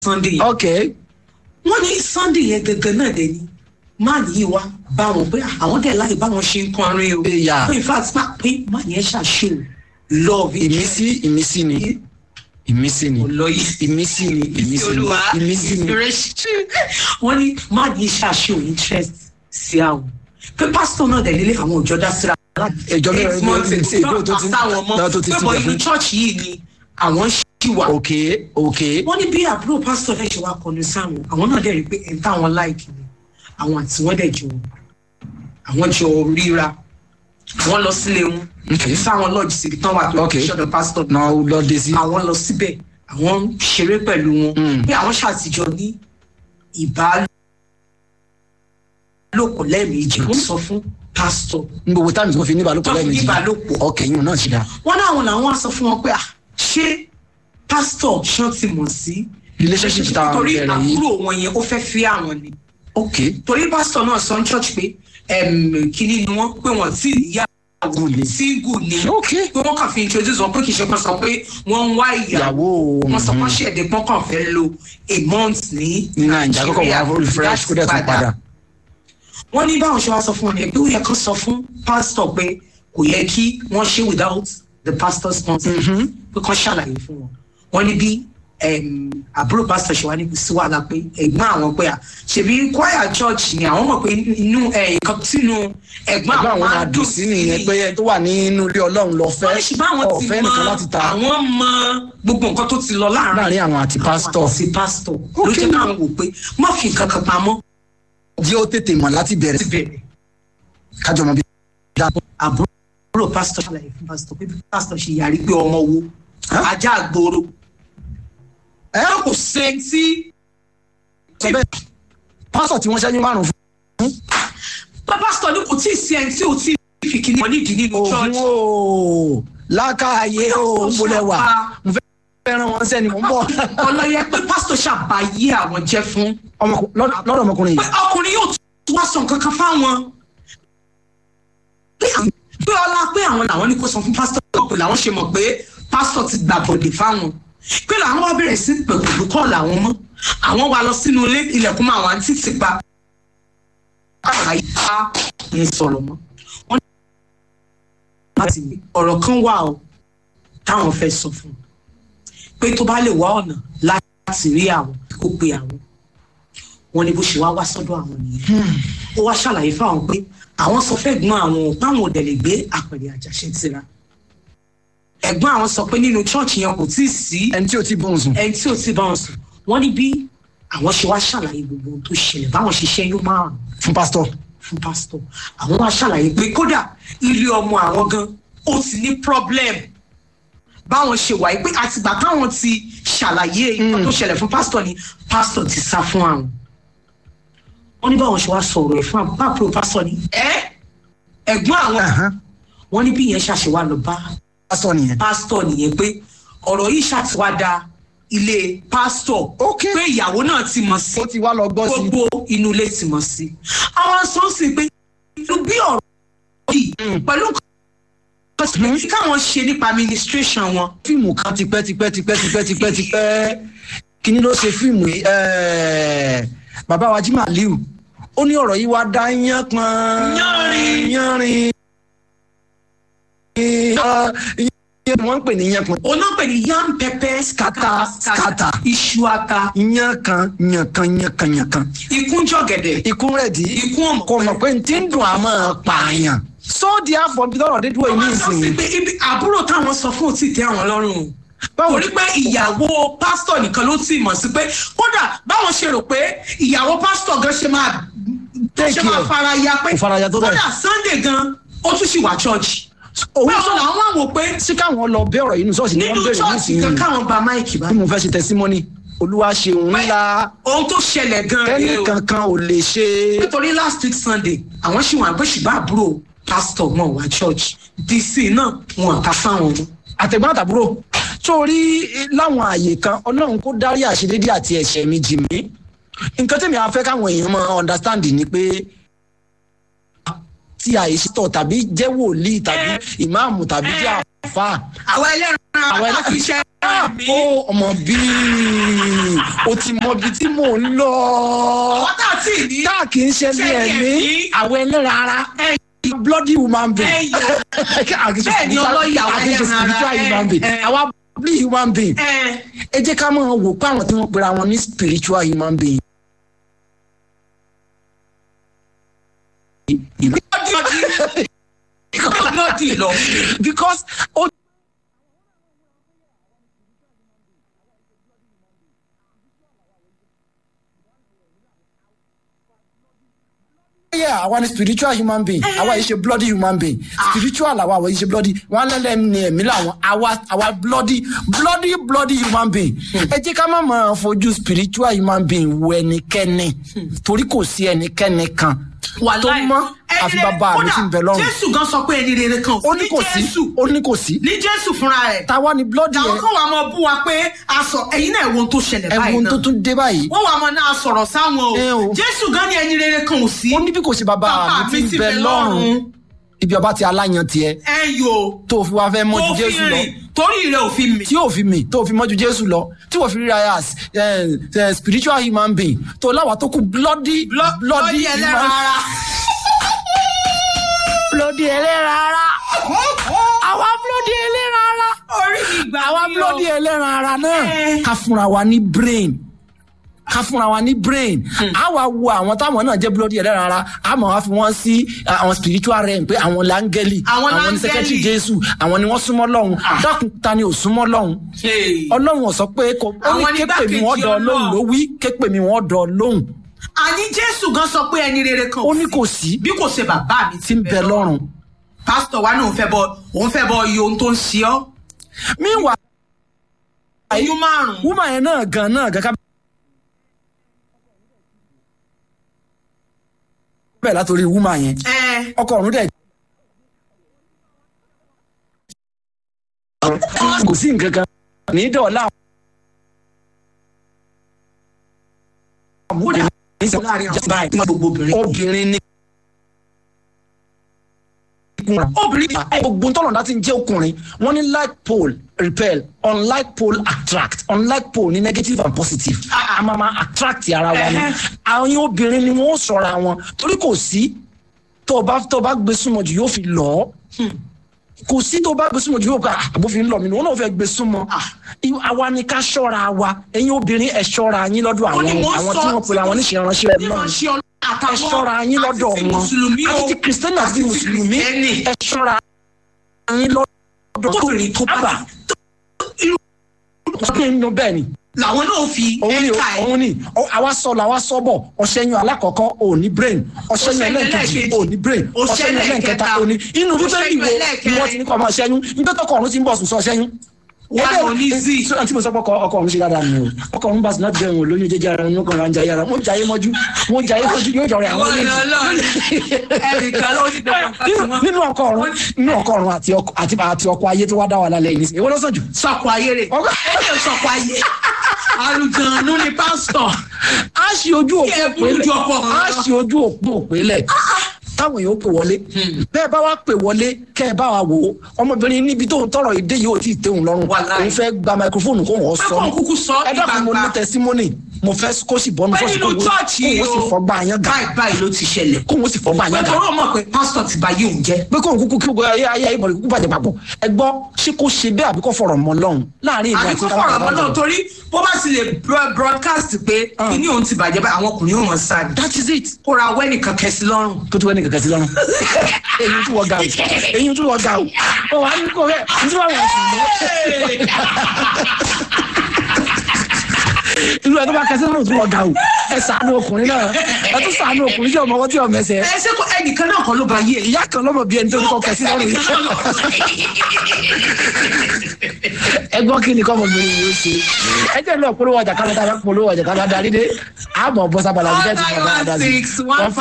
sunday yẹn ok wọ́n ní sunday yẹn gẹ́gẹ́ náà dẹ̀ ni máà yìí wá bá wọn pé àwọn dẹ̀ láì bá wọn ṣe ń kọrin o Yeah. pé in fact máa pé máà yẹn ṣàṣe love ìmísí ìmísí ni ìmísí ni lọ yìí ìmísí ni ìmísí ni olúwa ìmísí ni inspiration wọ́n ní máà yìí ṣàṣe interest sí àwọn pé pásítọ̀ náà dẹ̀ lélẹ̀ àwọn òjò dá síra Ìjọ mẹ́rin eight months ní ago sí ìgbó tó ti- pásítọ̀ àwọn ọmọ náà tó ti pé ti bọ̀ jà inú fún. church yìí ni àwọn ṣì wà ok ok wọ́n ní bí àbúrò pásítọ̀ fẹ́ ṣe wá kọlu sáwọn àwọn náà dẹ̀ rí i pé ẹ̀ ń táwọn láìkì ni àwọn àti wọ́n dẹ̀ jọ àwọn jọ ríra àwọn lọ sílé wọn Okay. sáwọn lọ́ọ̀jì síbi tán wà tó Okay. ṣọ̀dọ̀ pásítọ̀ náà ó lọ dé sí. àwọn lọ síbẹ̀ àwọn ń ṣeré pẹ̀lú wọn Mm. pé àwọn ṣàtijọ́ ní ìbálòpọ̀ lẹ́ẹ̀mejì wọ́n sọ fún pásítọ̀ n gbogbo táàmì tí wọ́n fi ní ìbálòpọ̀ tó fi ní lẹ́ẹ̀mejì ìbálòpọ̀ ok yín náà ti dá. wọ́n láwọn làwọn á sọ fún wọn pé à ṣé pásítọ̀ ṣán ti mọ̀ sí relationship tá a torí bẹ̀rẹ̀ yìí àbúrò wọn yẹn ó fẹ́ fi àwọn ni ok torí pásítọ̀ náà sọ ní church pé em, kínní ni wọ́n pé wọ́n tí ìyá Good ni. single ni ok pé wọ́n kàn fi introduce wọn pé kì í ṣe pé sọ pé wọ́n ń wá ìyàwó ìyàwó wọ́n sọ pé ṣẹ̀dẹ̀ pọ́n kàn fẹ́ lo a month ní ní nàìjíríà kọ́kọ́ wà fún refresh kó dẹ̀ tún padà. wọ́n ní báwọn ṣe wá sọ fún wọn yẹn pé ó yẹ kán sọ fún pásítọ̀ pé kò yẹ kí wọ́n ṣe without the pastor's sponsor pé kán ṣàlàyé fún wọn wọ́n ní bí em, àbúrò pásítọ̀ ṣe wá ní kò sí wàhálà pé ẹ̀gbọ́n àwọn pé à ṣèbí choir church ni àwọn mọ̀ pé inú ẹ̀, nǹkan tínú ẹ̀gbọ́n ẹgbẹ́ àwọn àwọn máa máa dùn sí nìyẹn pé ẹ tó wà nínú ilé ọlọ́run lọ fẹ́ wọ́n ní ṣùgbọ́n àwọn ti ọ̀fẹ́ mọ nìkan láti ta àwọn mọ gbogbo nǹkan tó ti lọ láàrin láàrin àwọn àti pásítọ̀ àti pásítọ̀ ló Okay. jẹ́ káwọn wò pé má fi nǹkan kan pamọ́ jí ó tètè mọ̀ láti bẹ̀rẹ̀ ti bẹ̀rẹ̀ kájọ mọ̀ bí dá àbúrò pásítọ̀ ṣàlàyé fún pásítọ̀ pé bí pásítọ̀ ṣe yàrí pé ọmọ wo Huh? ajá àgbòrò ẹ ẹ kò sẹ́ńtì sọ bẹ́ẹ̀ pásítọ̀ tí wọ́n ṣẹ́yìn márùn fún pé pásítọ̀ ní kò tí ì sí ẹni tí ò tí ì fi kíní wọn nídìí nínú ògùn church o lákàáyé o ń bolẹ̀ wà mo fẹ́ fẹ́ràn wọn sẹ́ni mò ń bọ̀ ọlọ́yẹ pé pásítọ̀ ṣàbàyé àwọn jẹ́ fún Ọmọkù- lọ́dọ̀ lọ́dọ̀ ọmọkùnrin pé yìí ọkùnrin yóò tún wá sọ nǹkan kan fáwọn pé àwọn- pé ọlá pé àwọn làwọn ní kó sọ fún pásítọ̀ pé làwọn ṣe mọ̀ pé pásítọ̀ ti gbà bọ̀dẹ̀ fáwọn pé làwọn wá bẹ̀rẹ̀ sí pẹ̀lú kọ́ làwọn mọ́ àwọn wá lọ sínú ilé ilẹ̀kùn máa wà ní títì pa àyà yẹn sọ̀rọ̀ mọ́ wọ́n ní láti ní ọ̀rọ̀ kan wà o táwọn fẹ́ sọ fún un pé tó bá lè wá ọ̀nà láti rí àwọn kó pe àwọn wọn ní bó ṣe wá wá sọ́dọ̀ àwọn nìyẹn ó wá ṣàlàyé fáwọn pé àwọn sọ fẹ́ gbọ́n àwọn páwọn òdẹ lè gbé àpẹẹrẹ àjàṣe tira ẹ̀gbọ́n àwọn sọ pé nínú chọọchì yẹn kò tí ì sí ẹni tí ò tí bóun sùn ẹni tí ò ti bá wọn sùn wọn ní bí àwọn ṣe wá ṣàlàyé gbogbo ohun tó ṣẹlẹ̀ báwọn ṣe ṣẹ́yún márùn fún pásítọ̀ fún pásítọ̀ àwọn wá ṣàlàyé pé kódà ilé ọmọ àwọn gan ó ti ní problem báwọn ṣe wà yìí pé àtìgbà táwọn ti ṣàlàyé nǹkan tó ṣẹlẹ̀ fún pásítọ̀ ni pásítọ̀ ti sá fún àwọn wọ́n ní báwọn ṣe wá sọ̀rọ̀ ẹ̀ fún àbúrò pásítọ̀ ni ẹ́ ẹ̀gbọ́n àwọn Ẹ̀hán, wọ́n ní bí ìyẹn ṣàṣewà lọ bá pásítọ̀ nìyẹn pásítọ̀ nìyẹn pé ọ̀rọ̀ yìí ṣàtiwádà ilé pásítọ̀ Ok. pé ìyàwó náà ti mọ̀ sí ó ti wá lọ gbọ́ sí gbogbo inú ilé ti mọ̀ sí. àwọn sọ sí pé ìlú bí ọ̀rọ̀ yìí pẹ̀lú nǹkan tí káwọn ṣe nípa administration wọn. fíìmù kan tipẹ́ tipẹ́ tipẹ́ tipẹ́ tipẹ́ tipẹ́ kíní ló ṣe fíìmù yìí ẹ̀ẹ́, bàbá wa Jí Màlíù ó ní ọ̀rọ̀ yìí wá dá yán pọn Yánrin. yánrin yán wọ́n ń pè ní yán pọn onápẹ̀ ní yam pepper Scatter, scatter. iṣu ata yán kan yán kan yán kan yán kan ikúnjọ gẹ̀dẹ̀ ikú rẹ̀ dí ikú ọmọ kò mọ̀ pé n ti ń dùn àmọ́ pààyàn sóòdì àfọ̀bí tọrọ dídúró yìí wọ́n sọ sí nìsín pé ibi àbúrò táwọn sọ fún òtí tẹ àwọn lọ́rùn o báwo torí pé ìyàwó pásítọ̀ nìkan ló ti mọ̀ sí pé kódà báwọn ṣe rò pé ìyàwó pásítọ̀ gan ṣe máa Take ṣe máa care. fara ya pé Kò fara ya tó bẹ́ẹ̀. kódà sunday gan ó tún sì wá church òun pé sọ àwọn làwọn wá wò pé sí káwọn lọ bẹ ọ̀rọ̀ yìí nù sọ́ọ̀sì ni wọ́n nínú bẹ̀rẹ̀ church nísìnyí kan káwọn gba máìkì bá bí mo fẹ́ ṣe tẹsímọ́nì olúwa ṣeun ńlá ohun tó ṣẹlẹ̀ gan ẹnì rèé o kankan ò lè ṣe nítorí last week sunday àwọn ṣì wà pé ṣùgbọ́n àbúrò pásítọ̀ wọn wá church dc náà wọn kà fáwọn ọmọ àtẹ̀gbọ́n àtàbúrò sórí láwọn àyè kan ọlọ́run kó dárí àṣedédé àti ẹ̀ṣẹ̀ mi jì mí nǹkan tẹ̀mí á fẹ́ káwọn èèyàn máa understand ni pé tí àìsítọ̀ tàbí jẹ́ wòlíì tàbí ìmáàmù tàbí jẹ́ àfà àwọn ẹlẹ́ran Àwọn àwọn ẹlẹ́ran- àfiṣẹ́ Ah, mi. ó ọmọ bíi o ti mọ ibi tí mò ń lọ. àwọn tá a ti ní. táà kì í ṣe ní Ṣé ẹ̀mí ẹ̀mí? àwọn ẹlẹ́ra ara Ẹ̀yọ̀. bloody human being. Ẹ̀yọ̀. Bẹ́ẹ̀ ni ọlọ́yà àwọn ẹlẹ́ran ara, spiritual ẹ̀, human being. ẹ̀. àwa bloody human being. ẹ ẹ jẹ́ ká máa wò pé àwọn tí wọ́n pera wọn ní spiritual human being. lọ́dí lọ́dí lọ. because ó yeah àwa ni spiritual human being àwa yìí ṣe bloody human being spiritual àwa àwa yìí ṣe bloody wọn lẹ́lẹ́ ní ẹ̀mí làwọn àwa àwa bloody bloody bloody human being ẹ jẹ́ ká má máa fojú spiritual human being wo ẹnikẹ́ni torí kò sí ẹnikẹ́ni kan tó mọ́ àfi bàbá mi ti ń bẹ lọ́rùn jésù gan sọ pé ẹni rere kan ó ní kò sí jésù ó ní kò sí ní jésù fúnra rẹ̀ táwa ni bloody làwọn yẹn kan wà máa bú wa pé aṣọ ẹ̀yin náà ẹ̀wọ̀n tó ṣẹlẹ̀ báyìí ẹ̀wọ̀n tó náà tún dé báyìí wọ́n wà máa náà sọ̀rọ̀ sáwọn Ẹ o o. jésù gan ni ẹni rere kan ò sí ó ní bí kò sí bàbá Bàbá mi ti ń bẹ lọ́rùn ibi ọba ti aláyan tiẹ̀ ẹ yò tó fi wá fẹ́ mọ́jú tó fi jésù lọ rìn torí rẹ̀ ò fi mì tí ò fi mì tó fi mọ́jú jésù lọ tí wọ́n fi ríra ẹ̀ as eh, eh, spiritual human being tó láwa tó kú bloody lọ́dí ẹlẹ́ran ara bloody ẹlẹ́ran ara àwa bloody ẹlẹ́ran ara orí mi gbà àwa mí o. bloody ẹlẹ́ran ara náà Eh. ká fúnra wa ní brain ká fúnra wa ní brain a wá wo àwọn táwọn náà jẹ́ bloody ẹlẹ́ran ara a máa wá fi wọ́n sí uh, àwọn spiritual realm pé àwọn láńgẹ́lì Àwọn ní láńgẹ́lì. secretary jésù àwọn ni wọ́n súnmọ́ lọ́hùn dákun ta ni ò súnmọ́ lọ́hùn Hey. ọlọ́run ò sọ pé kò ó ní Àwọn ní képe mi igbákejì wọ́n dọ̀ lóhùn Ọlọ́run. ló wí képe mi wọ́n dọ̀ lóhùn àní jésù gan sọ pé ẹni rere kan ó ní kò sí bí kò ṣe bàbá mi tí ń bẹ lọ́rùn pásítọ̀ wa náà òun fẹ́ bọ òun fẹ́ bọ iye ohun tó ń ṣe ọ́ meanwhile oyún márùn-ún woman yẹn náà gan náà gan ká bẹ́ẹ̀ látòrí woman yẹn ẹ ọkọ ọ̀run dẹ̀ kò sí nǹkan kan ní dọ̀ọ́lá láàrin àwọn báyìí tí wọ́n gbogbo obìnrin. obìnrin ní obìnrin gbogbo tọ́lọ̀ láti ń jẹ́ ọkùnrin wọ́n ní like pole repel unlike pole attract unlike pole ní negative and positive a máa máa attract ara wa ni Ẹhẹ́. àwọn obìnrin ni wọ́n sọ̀rọ̀ àwọn torí kò sí tó o bá tó o bá gbé súnmọ́ jù yóò fi lọ́ kò sí tó o bá gbé súnmọ́ jù yóò ká àbófin lọ mi ni wọn náà fẹ́ gbé súnmọ́ Ìwọ- àwa ni ká ṣọ́ra wa ẹ̀yin obìnrin ẹ̀ ṣọ́ra yín lọ́dọ̀ àwọn ni mo àwọn sọ tí wọ́n pè àwọn oníṣẹ́ ìránṣẹ́ ní náà wọ́n ṣe ọ̀nà àtàwọn ẹ ṣọ́ra yín lọ́dọ̀ àti ti wọn mùsùlùmí o àti ti kìrìsìtẹ́nì àti ti mùsùlùmí kìrìsìtẹ́nì. ẹ ṣọ́ra yín lọ́dọ̀ tóbìnrin tó bá ọdún inú bẹ́ẹ̀ ni làwọn náà fi òun ni ẹ̀ka ẹ̀ òun ni Ọ- àwa sọ làwa sọ bọ̀ ọ̀ṣẹ́yìn alákọ̀ọ́kọ́ ò ní brain ọ̀ṣẹ́yìn Ọ̀ṣẹ́yìn ẹlẹ́ẹ̀kejì ẹlẹ́ẹ̀kejì, ò ní brain ọ̀ṣẹ́yìn ọ̀ṣẹ́yìn ẹlẹ́ẹ̀kẹta ẹlẹ́ẹ̀kẹta, ò ní inú bíbélì ọ̀ṣẹ́yìn wo ni ẹlẹ́ẹ̀kẹrin. wọ́n ti ní kọ́ ọmọ ṣẹ́yún nígbà tó kọ̀ọ̀run ti ń bọ̀ sùn sọ ṣẹ́yún. Wà á lọ ní zí. tí mo sọ pé ọkọ ọkọ ọ̀run ṣe dáadáa ni o ọkọ ọ̀run bá sì náà bẹ̀rù lóyún jẹjẹ ara ní ọkọ ọ̀run àjà yàrá wọ́n jayé mọ́jú wọ́n jayé mọ́jú yóò jọrọ àwọn Ìwọ ni Ọlọ́run. ẹnìkan ló ti dẹ̀kọ̀ nínú nínú ọkọ ọ̀run nínú ọkọ ọ̀run àti ọkọ àti àti ọkọ ayé tó wá dá wa lálẹ́ yìí èwo ló sàn jù. sọ̀kò ayé rẹ̀ Ọkọ- ó lè sọ̀kò ayé alùjọ̀nù ni pásítọ̀ a ṣe ojú Kí ẹ òpó burú òpélẹ̀ ju ọkọ ọ̀run a lọ. ṣe ojú òpó òpélẹ̀ táwọn èèyàn pè wọlé bẹ́ẹ̀ bá wá pè wọlé kẹ́ ẹ bá wa wò ó ọmọbìnrin níbi tó ń tọrọ ìdè yìí ò tí ì tẹ̀hún lọ́rùn Wàláhì. òun fẹ́ gba microphone kó wọ́n sọ Pé kóun kúkú sọ ẹ dákun mo ní gbangba. testimony mo fẹ́ kó sì bọ́nu pé fọ́ọ̀sì nínú chọ́ọ̀chì kó wọ́n sì fọgbà yẹn gà báyìí báyìí ló ti ṣẹlẹ̀ kó wọ́n sì fọgbà pé yẹn gà tọ́rọ̀ mọ̀ pé pásítọ̀ ti bá yé òun jẹ́ pé kóun kúkú kí gbogbo ayé ayé ayé ìbọ̀lẹ̀ kúkú bàjẹ́ papọ̀ ẹ gbọ́ ṣé kó ṣe bẹ́ẹ̀ àbí kó fọ̀rọ̀ mọ́ lọ́hùn láàrin ìlú àbí àti kó fọ̀rọ̀ mọ́ náà torí bó bá ti lè bro- broadcast pé kíní òun ti bàjẹ́ báyìí àwọn ọkùnrin yóò mọ̀ sáà ní that is it kó ra wẹ́nì kankan sí lọ́rùn tó tó ẹni kankan sí lọ́rùn eyín tí wọ́n ga o eyín tí wọ́n ga o ọ wà ní kò rẹ̀ ní tí wọ́n wọ̀ sí irú ẹ tó bá kẹsí lọ́rùn tí wọ́n ga o ẹ ṣàánú ọkùnrin náà ẹ tún ṣàánú ọkùnrin tí ọmọ ọwọ́ tí ọmọ ẹsẹ̀ ẹ ṣé kó ẹnìkan náà kan ló bá yé ìyá kan lọ́mọ bí ẹni tó ní kọ́ kẹsí lọ́rùn yìí ẹgbọ́n kí ni kọ́mọbìnrin yìí ó ṣe ẹ jẹ́ lọ́ọ̀ polówó ọjà kálọ́dá polówó ọjà kálọ́dá rí dé àmọ́ bọ́sábàlá bí bẹ́ẹ̀ ti mọ̀ dáadáa sí Nine one six one